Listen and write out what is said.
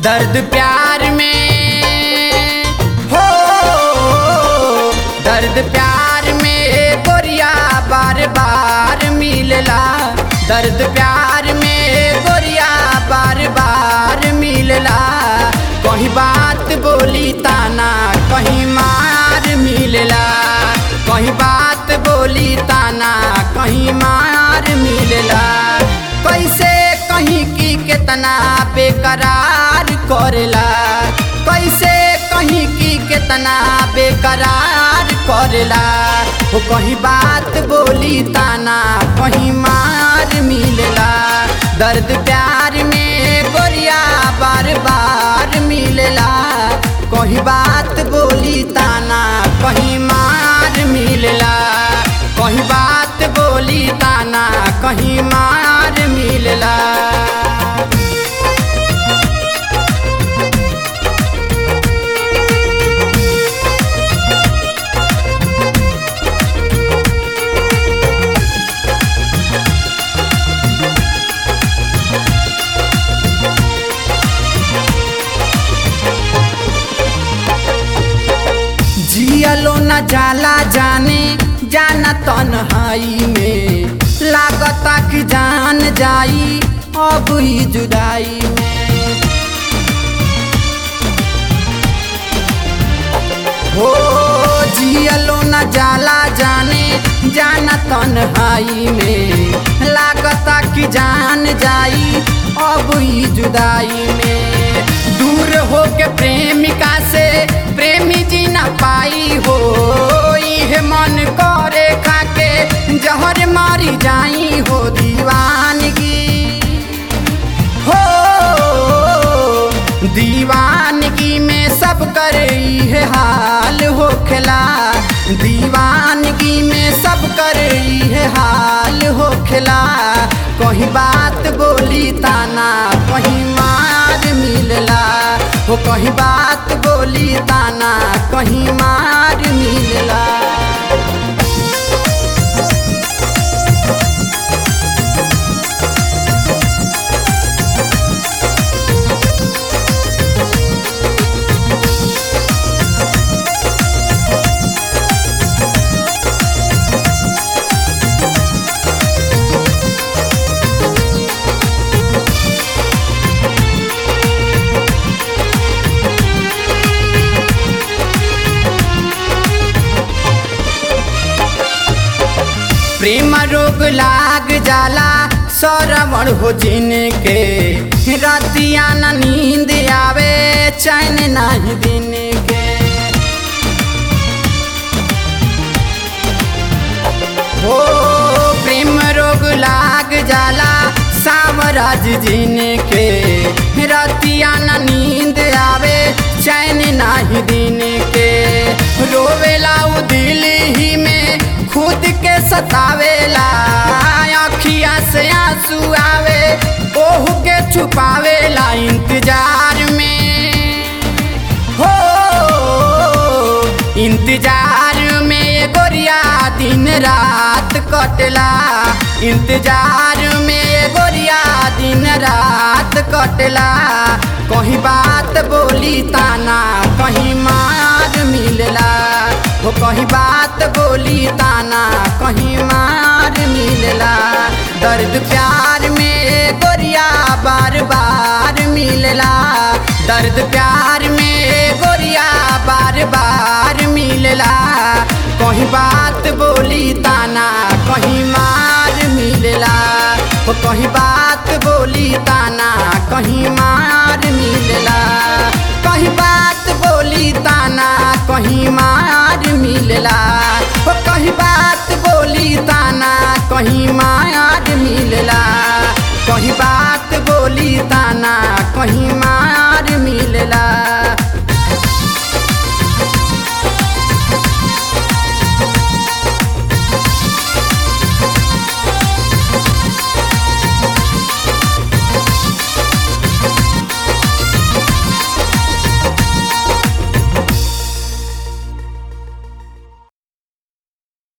दर्द प्यार में हो दर्द प्यार में गोरिया बार बार मिलला दर्द प्यार में गोरिया बार बार मिलला कहीं बात बोली ताना कहीं मार मिलला कहीं बात बोली ताना कहीं मार मिलला कैसे कहीं की कितना बेकरार करेला कैसे कहीं की कितना बेकरार करेला वो कहीं बात बोली ताना कहीं मार मिलला दर्द प्यार में गोरिया बार बार मिलला कहीं बात बोली ताना कहीं मार मिलला कहीं बात बोली ताना कहीं मार मिलला जियलो न जाला जाने जाना तन्हाई में लागता कि जान जाई अब ही जुदाई में हो जियलो न जाला जाने जाना तन्हाई में लागता कि जान जाई अब ही जुदाई में दूर हो के प्रेमिका से प्रेमी जी न पाई हो इहे मन करे खाके जहर मारी जाई हो दीवानगी हो दीवानगी में सब कर इहे हाल हो खेला दीवानगी में सब कर इहे हाल हो खेला कहीं बात बोली ताना कहीं मार मिलला हो कहीं बात बोली ताना कहीं मार मिलला प्रेम रोग लाग जाला सरवण हो जिनके रतिया न नींद आवे चैन नहीं दिन के हो प्रेम रोग लाग जाला सावराज जिनके रतिया न नींद आवे चैन नहीं दिन के रोवेला उ दिल ही में खुद के सतावेला अखिया से आंसू आवे ओहू के छुपावेला इंतजार में हो इंतजार में ये गोरिया दिन रात कटला इंतजार में ये गोरिया दिन रात कटला कहीं बात बोली ताना कहीं मार मिलला हो कहीं बात बोली ताना कहीं मार मिलला दर्द प्यार में गोरिया बार बार मिलला दर्द प्यार में गोरिया बार बार मिलला कहीं बात बोली ताना कहीं मार मिलला हो कहीं बात बोली ताना कहीं मार मिलला कहीं बात बोली ताना कहीं मार मिलला हो कहीं बात बोली ताना कहीं मार